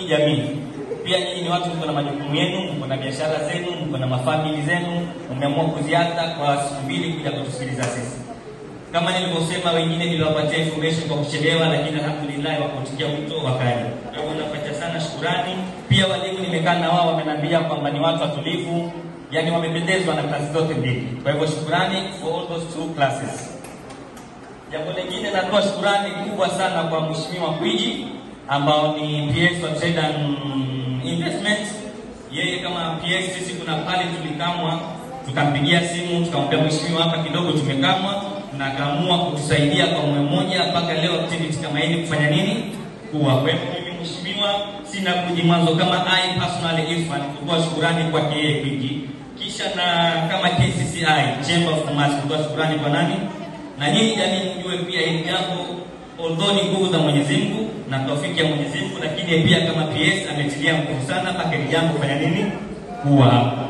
nyinyi jamii pia nyinyi ni watu mko na majukumu yenu, mko na biashara zenu, mko na mafamili zenu, mmeamua kuziacha kwa siku mbili kuja kutusikiliza sisi. Kama nilivyosema, wengine niliwapatia information kwa kuchelewa, lakini alhamdulillah wakautikia wito wakaja. Kwa hivyo napatia sana shukurani. Pia walimu nimekaa na wao, wameniambia kwamba ni watu watulivu, yani wamependezwa na klasi zote mbili. Kwa hivyo shukurani for all those two classes. Jambo lingine natoa shukurani kubwa sana kwa Mheshimiwa Gwiji ambao ni PS wa Trade and Investment. Yeye kama PS, sisi kuna pale tulikamwa, tukampigia simu tukamwambia mheshimiwa, hapa kidogo tumekamwa, na akaamua kutusaidia kwa moyo mmoja mpaka leo activity kama hili kufanya nini kuwa. Kwa hivyo mimi mheshimiwa, sina kuji mwanzo kama I personally Irfan kutoa shukurani kwake yeye Gwiji, kisha na kama KCCI Chamber of Commerce kutoa shukurani kwa nani na nyinyi jamii mjue pia hili jambo although ni nguvu za Mwenyezi Mungu na taufiki ya Mwenyezi Mungu, lakini pia kama PS ametilia nguvu sana mpaka hili jambo kufanya nini kuwa hapa.